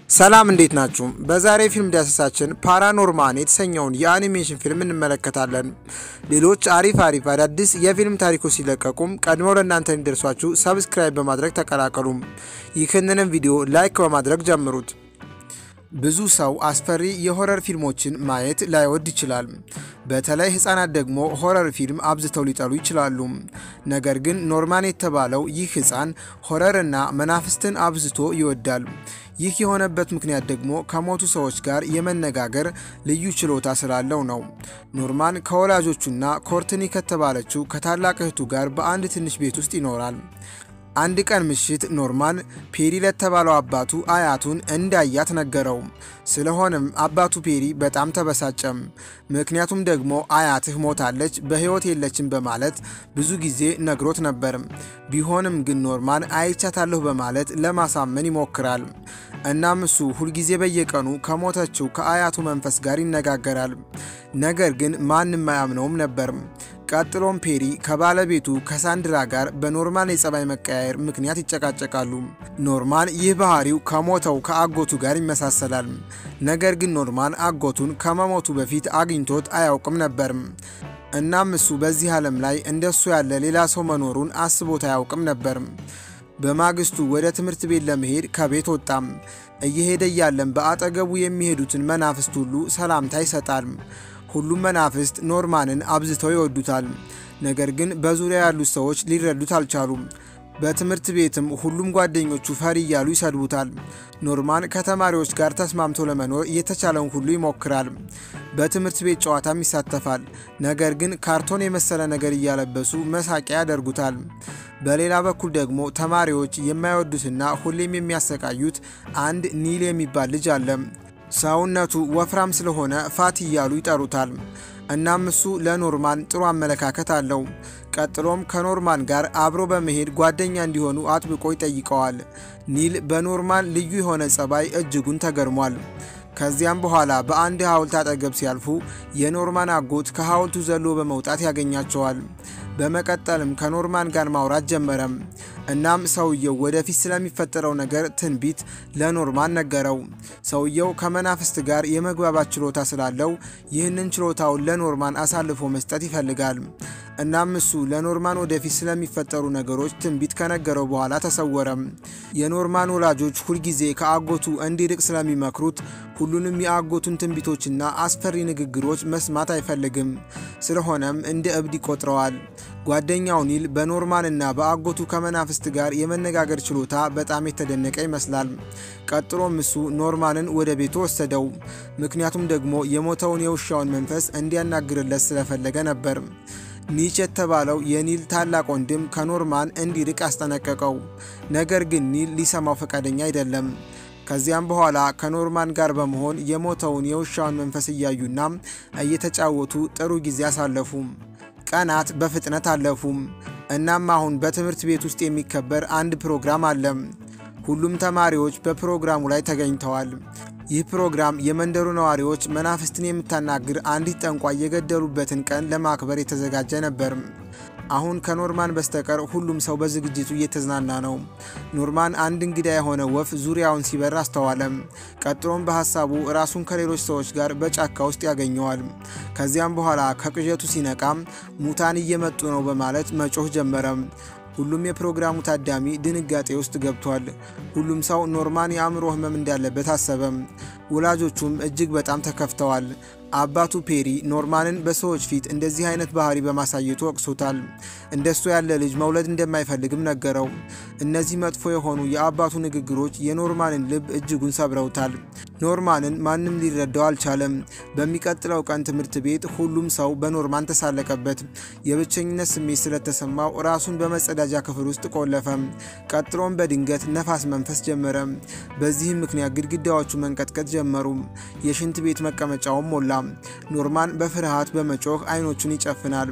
ሰላም እንዴት ናችሁ? በዛሬ ፊልም ዳሰሳችን ፓራኖርማን የተሰኘውን የአኒሜሽን ፊልም እንመለከታለን። ሌሎች አሪፍ አሪፍ አዳዲስ የፊልም ታሪኮች ሲለቀቁም ቀድመው ለእናንተ እንዲደርሷችሁ ሰብስክራይብ በማድረግ ተቀላቀሉም። ይህንንም ቪዲዮ ላይክ በማድረግ ጀምሩት። ብዙ ሰው አስፈሪ የሆረር ፊልሞችን ማየት ላይወድ ይችላል። በተለይ ህጻናት ደግሞ ሆረር ፊልም አብዝተው ሊጠሉ ይችላሉ። ነገር ግን ኖርማን የተባለው ይህ ህፃን ሆረርና መናፍስትን አብዝቶ ይወዳል። ይህ የሆነበት ምክንያት ደግሞ ከሞቱ ሰዎች ጋር የመነጋገር ልዩ ችሎታ ስላለው ነው። ኖርማን ከወላጆቹና ኮርትኒ ከተባለችው ከታላቅ እህቱ ጋር በአንድ ትንሽ ቤት ውስጥ ይኖራል። አንድ ቀን ምሽት ኖርማን ፔሪ ለተባለው አባቱ አያቱን እንዳያት ነገረው። ስለሆነም አባቱ ፔሪ በጣም ተበሳጨም። ምክንያቱም ደግሞ አያትህ ሞታለች፣ በህይወት የለችም በማለት ብዙ ጊዜ ነግሮት ነበር። ቢሆንም ግን ኖርማን አይቻታለሁ በማለት ለማሳመን ይሞክራል። እናም እሱ ሁልጊዜ በየቀኑ ከሞተችው ከአያቱ መንፈስ ጋር ይነጋገራል። ነገር ግን ማንም አያምነውም ነበር። ቀጥሎም ፔሪ ከባለቤቱ ከሳንድራ ጋር በኖርማን የጸባይ መቀያየር ምክንያት ይጨቃጨቃሉ። ኖርማን ይህ ባህሪው ከሞተው ከአጎቱ ጋር ይመሳሰላል። ነገር ግን ኖርማን አጎቱን ከመሞቱ በፊት አግኝቶት አያውቅም ነበርም። እናም እሱ በዚህ ዓለም ላይ እንደሱ ያለ ሌላ ሰው መኖሩን አስቦት አያውቅም ነበር። በማግስቱ ወደ ትምህርት ቤት ለመሄድ ከቤት ወጣም። እየሄደ እያለም በአጠገቡ የሚሄዱትን መናፍስት ሁሉ ሰላምታ ይሰጣል። ሁሉም መናፍስት ኖርማንን አብዝተው ይወዱታል። ነገር ግን በዙሪያ ያሉት ሰዎች ሊረዱት አልቻሉም። በትምህርት ቤትም ሁሉም ጓደኞቹ ፈሪ እያሉ ይሰድቡታል። ኖርማን ከተማሪዎች ጋር ተስማምቶ ለመኖር የተቻለውን ሁሉ ይሞክራል። በትምህርት ቤት ጨዋታም ይሳተፋል። ነገር ግን ካርቶን የመሰለ ነገር እያለበሱ መሳቂያ ያደርጉታል። በሌላ በኩል ደግሞ ተማሪዎች የማይወዱትና ሁሌም የሚያሰቃዩት አንድ ኒል የሚባል ልጅ አለ። ሰውነቱ ወፍራም ስለሆነ ፋት እያሉ ይጠሩታል። እናም እሱ ለኖርማን ጥሩ አመለካከት አለው። ቀጥሎም ከኖርማን ጋር አብሮ በመሄድ ጓደኛ እንዲሆኑ አጥብቆ ይጠይቀዋል። ኒል በኖርማን ልዩ የሆነ ጸባይ እጅጉን ተገርሟል። ከዚያም በኋላ በአንድ ሐውልት አጠገብ ሲያልፉ የኖርማን አጎት ከሐውልቱ ዘሎ በመውጣት ያገኛቸዋል። በመቀጠልም ከኖርማን ጋር ማውራት ጀመረም። እናም ሰውየው ወደፊት ስለሚፈጠረው ነገር ትንቢት ለኖርማን ነገረው። ሰውየው ከመናፍስት ጋር የመግባባት ችሎታ ስላለው ይህንን ችሎታውን ለኖርማን አሳልፎ መስጠት ይፈልጋል። እናም እሱ ለኖርማን ወደፊት ስለሚፈጠሩ ነገሮች ትንቢት ከነገረው በኋላ ተሰወረም። የኖርማን ወላጆች ሁልጊዜ ከአጎቱ እንዲርቅ ስለሚመክሩት ሁሉንም የአጎቱን ትንቢቶችና አስፈሪ ንግግሮች መስማት አይፈልግም። ስለሆነም እንደ እብድ ይቆጥረዋል። ጓደኛው ኒል በኖርማንና በአጎቱ ከመናፍስት ጋር የመነጋገር ችሎታ በጣም የተደነቀ ይመስላል። ቀጥሎም እሱ ኖርማንን ወደ ቤቱ ወሰደው። ምክንያቱም ደግሞ የሞተውን የውሻውን መንፈስ እንዲያናግርለት ስለፈለገ ነበር። ኒች የተባለው የኒል ታላቅ ወንድም ከኖርማን እንዲርቅ አስጠነቀቀው። ነገር ግን ኒል ሊሰማው ፈቃደኛ አይደለም። ከዚያም በኋላ ከኖርማን ጋር በመሆን የሞተውን የውሻውን መንፈስ እያዩና እየተጫወቱ ጥሩ ጊዜ አሳለፉ። ቀናት በፍጥነት አለፉም። እናም አሁን በትምህርት ቤት ውስጥ የሚከበር አንድ ፕሮግራም አለ። ሁሉም ተማሪዎች በፕሮግራሙ ላይ ተገኝተዋል። ይህ ፕሮግራም የመንደሩ ነዋሪዎች መናፍስትን የምታናግር አንዲት ጠንቋይ የገደሉበትን ቀን ለማክበር የተዘጋጀ ነበር። አሁን ከኖርማን በስተቀር ሁሉም ሰው በዝግጅቱ እየተዝናና ነው። ኖርማን አንድ እንግዳ የሆነ ወፍ ዙሪያውን ሲበር አስተዋለም። ቀጥሎም በሀሳቡ ራሱን ከሌሎች ሰዎች ጋር በጫካ ውስጥ ያገኘዋል። ከዚያም በኋላ ከቅዠቱ ሲነቃም ሙታን እየመጡ ነው በማለት መጮህ ጀመረም። ሁሉም የፕሮግራሙ ታዳሚ ድንጋጤ ውስጥ ገብቷል። ሁሉም ሰው ኖርማን የአእምሮ ሕመም እንዳለበት አሰበም። ወላጆቹም እጅግ በጣም ተከፍተዋል። አባቱ ፔሪ ኖርማንን በሰዎች ፊት እንደዚህ አይነት ባህሪ በማሳየቱ ወቅሶታል። እንደሱ ያለ ልጅ መውለድ እንደማይፈልግም ነገረው። እነዚህ መጥፎ የሆኑ የአባቱ ንግግሮች የኖርማንን ልብ እጅጉን ሰብረውታል። ኖርማንን ማንም ሊረዳው አልቻለም። በሚቀጥለው ቀን ትምህርት ቤት ሁሉም ሰው በኖርማን ተሳለቀበት። የብቸኝነት ስሜት ስለተሰማው ራሱን በመጸዳጃ ክፍል ውስጥ ቆለፈ። ቀጥሎም በድንገት ነፋስ መንፈስ ጀመረ። በዚህም ምክንያት ግድግዳዎቹ መንቀጥቀጥ ጀመሩ። የሽንት ቤት መቀመጫውም ሞላ። ኖርማን በፍርሃት በመጮህ አይኖቹን ይጨፍናል።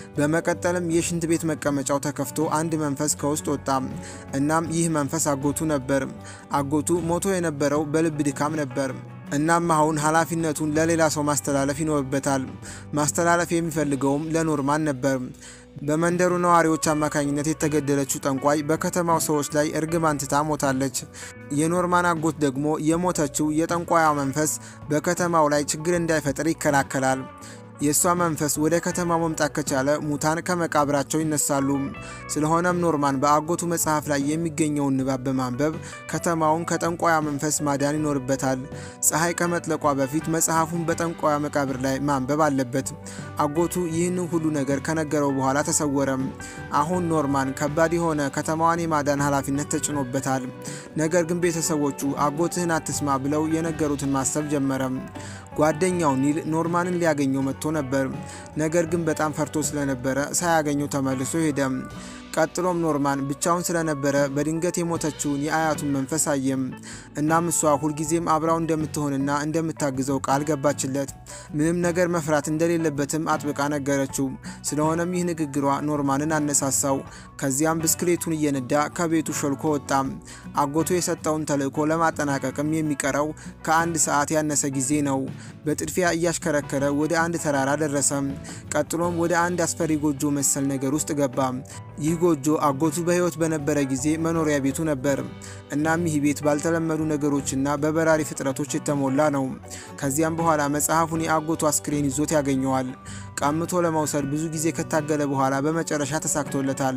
በመቀጠልም የሽንት ቤት መቀመጫው ተከፍቶ አንድ መንፈስ ከውስጥ ወጣ። እናም ይህ መንፈስ አጎቱ ነበር። አጎቱ ሞቶ የነበረው በልብ ድካም ነበር። እናም አሁን ኃላፊነቱን ለሌላ ሰው ማስተላለፍ ይኖርበታል። ማስተላለፍ የሚፈልገውም ለኖርማን ነበር። በመንደሩ ነዋሪዎች አማካኝነት የተገደለችው ጠንቋይ በከተማው ሰዎች ላይ እርግማን ትታ ሞታለች። የኖርማን አጎት ደግሞ የሞተችው የጠንቋያ መንፈስ በከተማው ላይ ችግር እንዳይፈጥር ይከላከላል። የእሷ መንፈስ ወደ ከተማው መምጣት ከቻለ ሙታን ከመቃብራቸው ይነሳሉ። ስለሆነም ኖርማን በአጎቱ መጽሐፍ ላይ የሚገኘውን ንባብ በማንበብ ከተማውን ከጠንቋያ መንፈስ ማዳን ይኖርበታል። ፀሐይ ከመጥለቋ በፊት መጽሐፉን በጠንቋያ መቃብር ላይ ማንበብ አለበት። አጎቱ ይህንን ሁሉ ነገር ከነገረው በኋላ ተሰወረም። አሁን ኖርማን ከባድ የሆነ ከተማዋን የማዳን ኃላፊነት ተጭኖበታል። ነገር ግን ቤተሰቦቹ አጎትህን አትስማ ብለው የነገሩትን ማሰብ ጀመረም። ጓደኛው ኒል ኖርማንን ሊያገኘው መጥቶ ነበር። ነገር ግን በጣም ፈርቶ ስለነበረ ሳያገኘው ተመልሶ ሄደም። ቀጥሎም ኖርማን ብቻውን ስለነበረ በድንገት የሞተችውን የአያቱን መንፈስ አየም። እናም እሷ ሁልጊዜም አብራው እንደምትሆንና እንደምታግዘው ቃል ገባችለት። ምንም ነገር መፍራት እንደሌለበትም አጥብቃ ነገረችው። ስለሆነም ይህ ንግግሯ ኖርማንን አነሳሳው። ከዚያም ብስክሌቱን እየነዳ ከቤቱ ሾልኮ ወጣ። አጎቱ የሰጠውን ተልዕኮ ለማጠናቀቅም የሚቀረው ከአንድ ሰዓት ያነሰ ጊዜ ነው። በጥድፊያ እያሽከረከረ ወደ አንድ ተራራ ደረሰ። ቀጥሎም ወደ አንድ አስፈሪ ጎጆ መሰል ነገር ውስጥ ገባ። ይህ ጎጆ አጎቱ በሕይወት በነበረ ጊዜ መኖሪያ ቤቱ ነበር። እናም ይህ ቤት ባልተለመዱ ነገሮችና በበራሪ ፍጥረቶች የተሞላ ነው። ከዚያም በኋላ መጽሐፉን የአጎቱ አስክሬን ይዞት ያገኘዋል። ቃምቶ ለመውሰድ ብዙ ጊዜ ከታገለ በኋላ በመጨረሻ ተሳክቶለታል።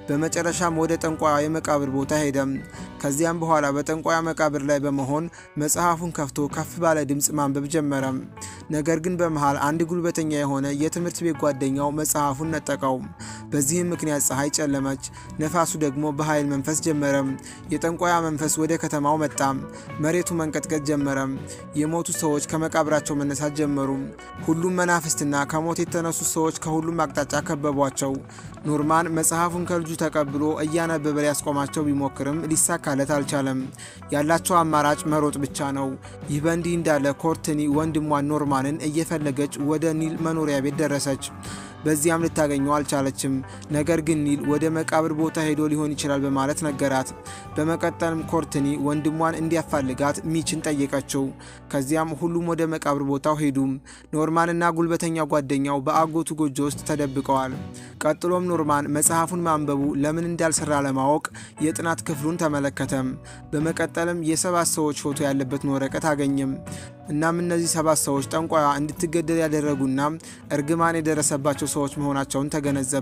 በመጨረሻም ወደ ጠንቋያ የመቃብር ቦታ ሄደም። ከዚያም በኋላ በጠንቋያ መቃብር ላይ በመሆን መጽሐፉን ከፍቶ ከፍ ባለ ድምፅ ማንበብ ጀመረም። ነገር ግን በመሃል አንድ ጉልበተኛ የሆነ የትምህርት ቤት ጓደኛው መጽሐፉን ነጠቀው። በዚህም ምክንያት ፀሐይ ጨለመች፣ ነፋሱ ደግሞ በኃይል መንፈስ ጀመረም። የጠንቋያ መንፈስ ወደ ከተማው መጣ። መሬቱ መንቀጥቀጥ ጀመረም። የሞቱ ሰዎች ከመቃብራቸው መነሳት ጀመሩ። ሁሉም መናፍስትና ከሞት የተነሱ ሰዎች ከሁሉም አቅጣጫ ከበቧቸው። ኖርማን መጽሐፉን ከልጁ ተቀብሎ እያነበበ ሊያስቆማቸው ቢሞክርም ሊሳካለት አልቻለም። ያላቸው አማራጭ መሮጥ ብቻ ነው። ይህ በእንዲህ እንዳለ ኮርትኒ ወንድሟን ኖርማንን እየፈለገች ወደ ኒል መኖሪያ ቤት ደረሰች። በዚያም ልታገኘው አልቻለችም። ነገር ግን ኒል ወደ መቃብር ቦታ ሄዶ ሊሆን ይችላል በማለት ነገራት። በመቀጠልም ኮርትኒ ወንድሟን እንዲያፋልጋት ሚችን ጠየቀችው። ከዚያም ሁሉም ወደ መቃብር ቦታው ሄዱ። ኖርማንና ጉልበተኛ ጓደኛው በአጎቱ ጎጆ ውስጥ ተደብቀዋል። ቀጥሎም ኖርማን መጽሐፉን ማንበቡ ለምን እንዳልሰራ ለማወቅ የጥናት ክፍሉን ተመለከተም። በመቀጠልም የሰባት ሰዎች ፎቶ ያለበትን ወረቀት አገኘም። እናም እነዚህ ሰባት ሰዎች ጠንቋያ እንድትገደል ያደረጉና እርግማን የደረሰባቸው ሰዎች መሆናቸውን ተገነዘበ።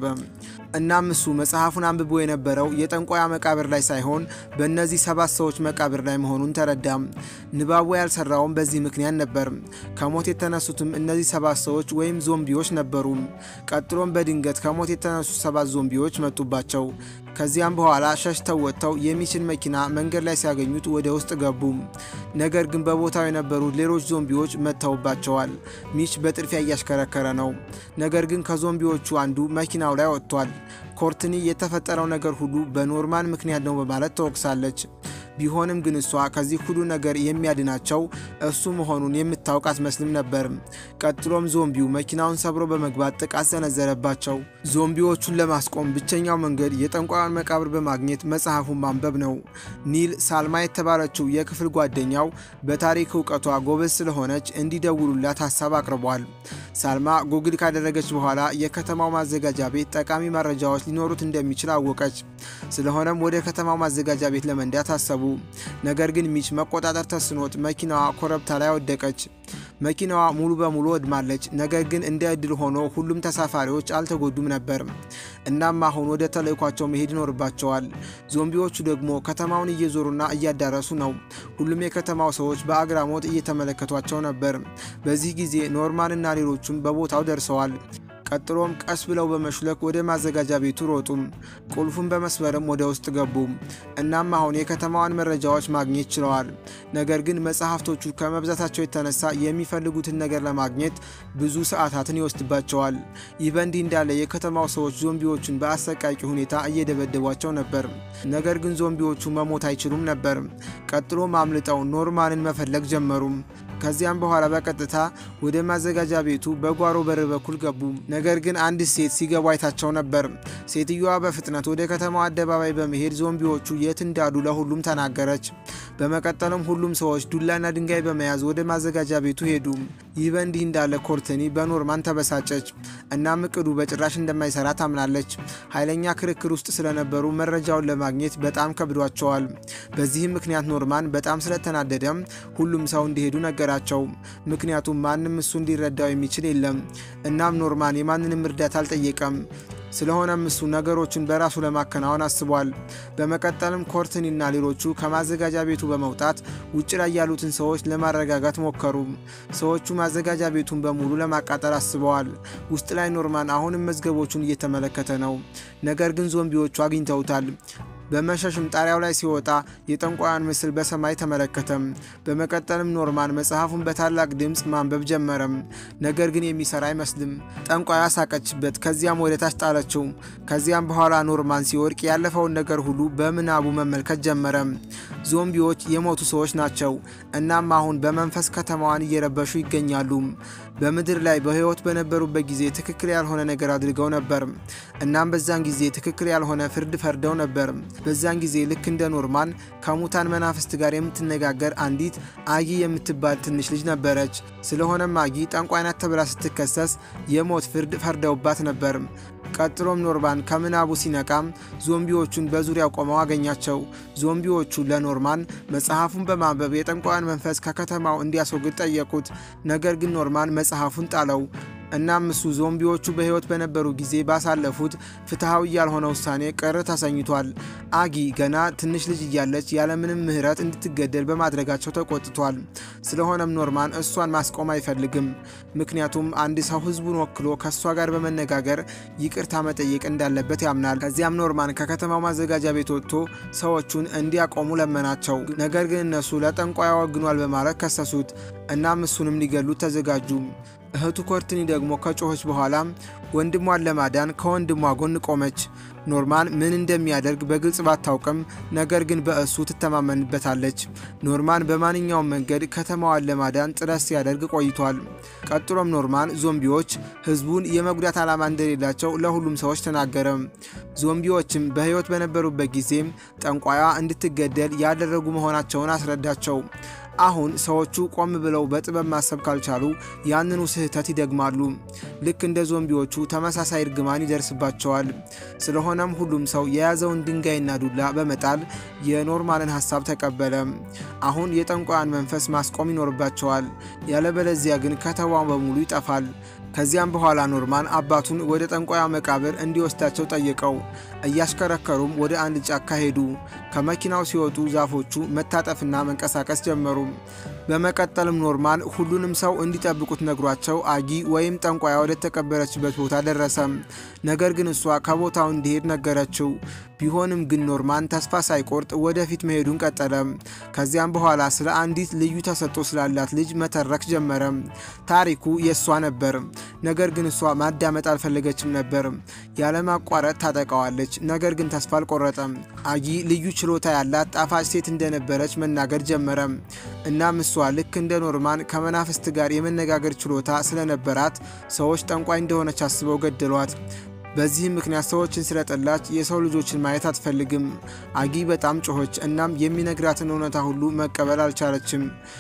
እናም እሱ መጽሐፉን አንብቦ የነበረው የጠንቋያ መቃብር ላይ ሳይሆን በእነዚህ ሰባት ሰዎች መቃብር ላይ መሆኑን ተረዳም። ንባቡ ያልሰራውም በዚህ ምክንያት ነበር። ከሞት የተነሱትም እነዚህ ሰባት ሰዎች ወይም ዞምቢዎች ነበሩ። ቀጥሎም በድንገት ከሞት የተነሱ ሰባት ዞምቢዎች መጡባቸው። ከዚያም በኋላ ሸሽተው ወጥተው የሚችን መኪና መንገድ ላይ ሲያገኙት ወደ ውስጥ ገቡ። ነገር ግን በቦታው የነበሩት ሌሎች ዞምቢዎች መጥተውባቸዋል። ሚች በጥድፊያ እያሽከረከረ ነው። ነገር ግን ከዞምቢዎቹ አንዱ መኪናው ላይ ወጥቷል። ኮርትኒ የተፈጠረው ነገር ሁሉ በኖርማን ምክንያት ነው በማለት ተወቅሳለች። ቢሆንም ግን እሷ ከዚህ ሁሉ ነገር የሚያድናቸው እሱ መሆኑን የምታውቅ አትመስልም ነበር። ቀጥሎም ዞምቢው መኪናውን ሰብሮ በመግባት ጥቃት ሰነዘረባቸው። ዞምቢዎቹን ለማስቆም ብቸኛው መንገድ የጠንቋዩን መቃብር በማግኘት መጽሐፉን ማንበብ ነው። ኒል ሳልማ የተባለችው የክፍል ጓደኛው በታሪክ እውቀቷ ጎበዝ ስለሆነች እንዲደውሉላት ሀሳብ አቅርቧል። ሳልማ ጉግል ካደረገች በኋላ የከተማው ማዘጋጃ ቤት ጠቃሚ መረጃዎች ሊኖሩት እንደሚችል አወቀች። ስለሆነም ወደ ከተማው ማዘጋጃ ቤት ለመንዳት አሰቡ። ነገር ግን ሚች መቆጣጠር ተስኖት መኪናዋ ኮረብታ ላይ ወደቀች። መኪናዋ ሙሉ በሙሉ ወድማለች። ነገር ግን እንደ እድል ሆኖ ሁሉም ተሳፋሪዎች አልተጎዱም ነበር። እናም አሁን ወደ ተልእኳቸው መሄድ ይኖርባቸዋል። ዞምቢዎቹ ደግሞ ከተማውን እየዞሩና እያዳረሱ ነው። ሁሉም የከተማው ሰዎች በአግራሞት እየተመለከቷቸው ነበር። በዚህ ጊዜ ኖርማንና ሌሎቹም በቦታው ደርሰዋል። ቀጥሎም ቀስ ብለው በመሹለክ ወደ ማዘጋጃ ቤቱ ሮጡም። ቁልፉን በመስበርም ወደ ውስጥ ገቡ። እናም አሁን የከተማዋን መረጃዎች ማግኘት ችለዋል። ነገር ግን መጽሐፍቶቹ ከመብዛታቸው የተነሳ የሚፈልጉትን ነገር ለማግኘት ብዙ ሰዓታትን ይወስድባቸዋል። ይህ በእንዲህ እንዳለ የከተማው ሰዎች ዞምቢዎቹን በአሰቃቂ ሁኔታ እየደበደቧቸው ነበር። ነገር ግን ዞምቢዎቹ መሞት አይችሉም ነበር። ቀጥሎም አምልጠው ኖርማንን መፈለግ ጀመሩ። ከዚያም በኋላ በቀጥታ ወደ ማዘጋጃ ቤቱ በጓሮ በር በኩል ገቡ። ነገር ግን አንድ ሴት ሲገቡ አይታቸው ነበር። ሴትዮዋ በፍጥነት ወደ ከተማው አደባባይ በመሄድ ዞምቢዎቹ የት እንዳሉ ለሁሉም ተናገረች። በመቀጠልም ሁሉም ሰዎች ዱላና ድንጋይ በመያዝ ወደ ማዘጋጃ ቤቱ ሄዱ። ይህ በእንዲህ እንዳለ ኮርትኒ በኖርማን ተበሳጨች። እናም እቅዱ በጭራሽ እንደማይሰራ ታምናለች። ኃይለኛ ክርክር ውስጥ ስለነበሩ መረጃውን ለማግኘት በጣም ከብዷቸዋል። በዚህም ምክንያት ኖርማን በጣም ስለተናደደም ሁሉም ሰው እንዲሄዱ ነገራቸው። ምክንያቱም ማንም እሱ እንዲረዳው የሚችል የለም። እናም ኖርማን የማንንም እርዳታ አልጠየቀም። ስለሆነም እሱ ነገሮችን በራሱ ለማከናወን አስቧል። በመቀጠልም ኮርትኒና ሌሎቹ ከማዘጋጃ ቤቱ በመውጣት ውጭ ላይ ያሉትን ሰዎች ለማረጋጋት ሞከሩ። ሰዎቹ ማዘጋጃ ቤቱን በሙሉ ለማቃጠል አስበዋል። ውስጥ ላይ ኖርማን አሁንም መዝገቦቹን እየተመለከተ ነው። ነገር ግን ዞምቢዎቹ አግኝተውታል። በመሸሽም ጣሪያው ላይ ሲወጣ የጠንቋያን ምስል በሰማይ ተመለከተም። በመቀጠልም ኖርማን መጽሐፉን በታላቅ ድምፅ ማንበብ ጀመረም። ነገር ግን የሚሰራ አይመስልም። ጠንቋያ ሳቀችበት፣ ከዚያም ወደ ታች ጣለችው። ከዚያም በኋላ ኖርማን ሲወድቅ ያለፈውን ነገር ሁሉ በምናቡ መመልከት ጀመረ። ዞምቢዎች የሞቱ ሰዎች ናቸው። እናም አሁን በመንፈስ ከተማዋን እየረበሹ ይገኛሉ። በምድር ላይ በሕይወት በነበሩበት ጊዜ ትክክል ያልሆነ ነገር አድርገው ነበር። እናም በዛን ጊዜ ትክክል ያልሆነ ፍርድ ፈርደው ነበር። በዛን ጊዜ ልክ እንደ ኖርማን ከሙታን መናፍስት ጋር የምትነጋገር አንዲት አጊ የምትባል ትንሽ ልጅ ነበረች። ስለሆነም አጊ ጠንቋይ ናት ተብላ ስትከሰስ የሞት ፍርድ ፈርደውባት ነበር። ቀጥሎም ኖርማን ከምናቡ ሲነቃም ዞምቢዎቹን በዙሪያው ቆመው አገኛቸው። ዞምቢዎቹ ለኖርማን መጽሐፉን በማንበብ የጠንቋያን መንፈስ ከከተማው እንዲያስወግድ ጠየቁት። ነገር ግን ኖርማን መጽሐፉን ጣለው። እናም እሱ ዞምቢዎቹ በሕይወት በነበሩ ጊዜ ባሳለፉት ፍትሐዊ ያልሆነ ውሳኔ ቅር ተሰኝቷል። አጊ ገና ትንሽ ልጅ እያለች ያለምንም ምሕረት እንድትገደል በማድረጋቸው ተቆጥቷል። ስለሆነም ኖርማን እሷን ማስቆም አይፈልግም። ምክንያቱም አንድ ሰው ሕዝቡን ወክሎ ከእሷ ጋር በመነጋገር ይቅርታ መጠየቅ እንዳለበት ያምናል። ከዚያም ኖርማን ከከተማው ማዘጋጃ ቤት ወጥቶ ሰዎቹን እንዲያቆሙ ለመናቸው። ነገር ግን እነሱ ለጠንቋይ ወግኗል በማለት ከሰሱት። እናም እሱንም ሊገሉት ተዘጋጁ። እህቱ ኮርትኒ ደግሞ ከጮኸች በኋላም ወንድሟን ለማዳን ከወንድሟ ጎን ቆመች። ኖርማን ምን እንደሚያደርግ በግልጽ ባታውቅም ነገር ግን በእሱ ትተማመንበታለች። ኖርማን በማንኛውም መንገድ ከተማዋን ለማዳን ጥረት ሲያደርግ ቆይቷል። ቀጥሎም ኖርማን ዞምቢዎች ህዝቡን የመጉዳት ዓላማ እንደሌላቸው ለሁሉም ሰዎች ተናገረ። ዞምቢዎችም በሕይወት በነበሩበት ጊዜም ጠንቋያ እንድትገደል ያደረጉ መሆናቸውን አስረዳቸው። አሁን ሰዎቹ ቆም ብለው በጥበብ ማሰብ ካልቻሉ ያንኑ ስህተት ይደግማሉ። ልክ እንደ ዞምቢዎቹ ተመሳሳይ እርግማን ይደርስባቸዋል። ስለሆነም ሁሉም ሰው የያዘውን ድንጋይና ዱላ በመጣል የኖርማንን ሀሳብ ተቀበለ። አሁን የጠንቋያን መንፈስ ማስቆም ይኖርባቸዋል። ያለበለዚያ ግን ከተማው በሙሉ ይጠፋል። ከዚያም በኋላ ኖርማን አባቱን ወደ ጠንቋያ መቃብር እንዲወስዳቸው ጠየቀው። እያሽከረከሩም ወደ አንድ ጫካ ሄዱ። ከመኪናው ሲወጡ ዛፎቹ መታጠፍና መንቀሳቀስ ጀመሩ። በመቀጠልም ኖርማን ሁሉንም ሰው እንዲጠብቁት ነግሯቸው አጊ ወይም ጠንቋያ ወደ ተቀበረችበት ቦታ ደረሰ። ነገር ግን እሷ ከቦታው እንዲሄድ ነገረችው። ቢሆንም ግን ኖርማን ተስፋ ሳይቆርጥ ወደፊት መሄዱን ቀጠለ። ከዚያም በኋላ ስለ አንዲት ልዩ ተሰጥኦ ስላላት ልጅ መተረክ ጀመረ። ታሪኩ የእሷ ነበር። ነገር ግን እሷ ማዳመጥ አልፈለገችም ነበር። ያለማቋረጥ ታጠቃዋለች። ነገር ግን ተስፋ አልቆረጠም። አጊ ልዩ ችሎታ ያላት ጣፋጭ ሴት እንደነበረች መናገር ጀመረ። እናም እሷ ልክ እንደ ኖርማን ከመናፍስት ጋር የመነጋገር ችሎታ ስለነበራት ሰዎች ጠንቋይ እንደሆነች አስበው ገደሏት። በዚህም ምክንያት ሰዎችን ስለጠላች የሰው ልጆችን ማየት አትፈልግም። አጊ በጣም ጮኸች። እናም የሚነግራትን እውነታ ሁሉ መቀበል አልቻለችም።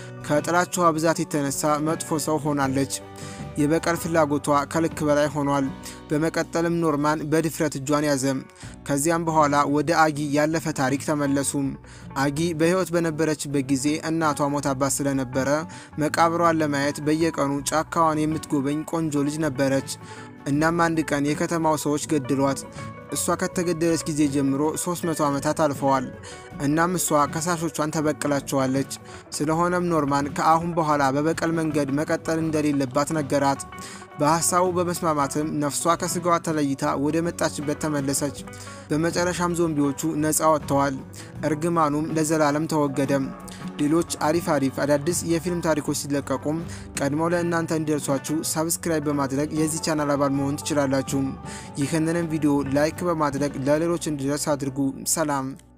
ከጥላቻዋ ብዛት የተነሳ መጥፎ ሰው ሆናለች። የበቀል ፍላጎቷ ከልክ በላይ ሆኗል። በመቀጠልም ኖርማን በድፍረት እጇን ያዘ። ከዚያም በኋላ ወደ አጊ ያለፈ ታሪክ ተመለሱም። አጊ በሕይወት በነበረችበት ጊዜ እናቷ ሞታባት ስለነበረ መቃብሯን ለማየት በየቀኑ ጫካዋን የምትጎበኝ ቆንጆ ልጅ ነበረች። እናም አንድ ቀን የከተማው ሰዎች ገድሏት። እሷ ከተገደለች ጊዜ ጀምሮ 300 ዓመታት አልፈዋል። እናም እሷ ከሳሾቿን ተበቅላቸዋለች። ስለሆነም ኖርማን ከአሁን በኋላ በበቀል መንገድ መቀጠል እንደሌለባት ነገራት። በሐሳቡ በመስማማትም ነፍሷ ከስጋዋ ተለይታ ወደ መጣችበት ተመለሰች። በመጨረሻም ዞምቢዎቹ ነፃ ወጥተዋል። እርግማኑም ለዘላለም ተወገደም። ሌሎች አሪፍ አሪፍ አዳዲስ የፊልም ታሪኮች ሲለቀቁም ቀድመው ለእናንተ እንዲደርሷችሁ ሳብስክራይብ በማድረግ የዚህ ቻናል አባል መሆን ትችላላችሁ። ይህንንም ቪዲዮ ላይክ በማድረግ ለሌሎች እንዲደርስ አድርጉ። ሰላም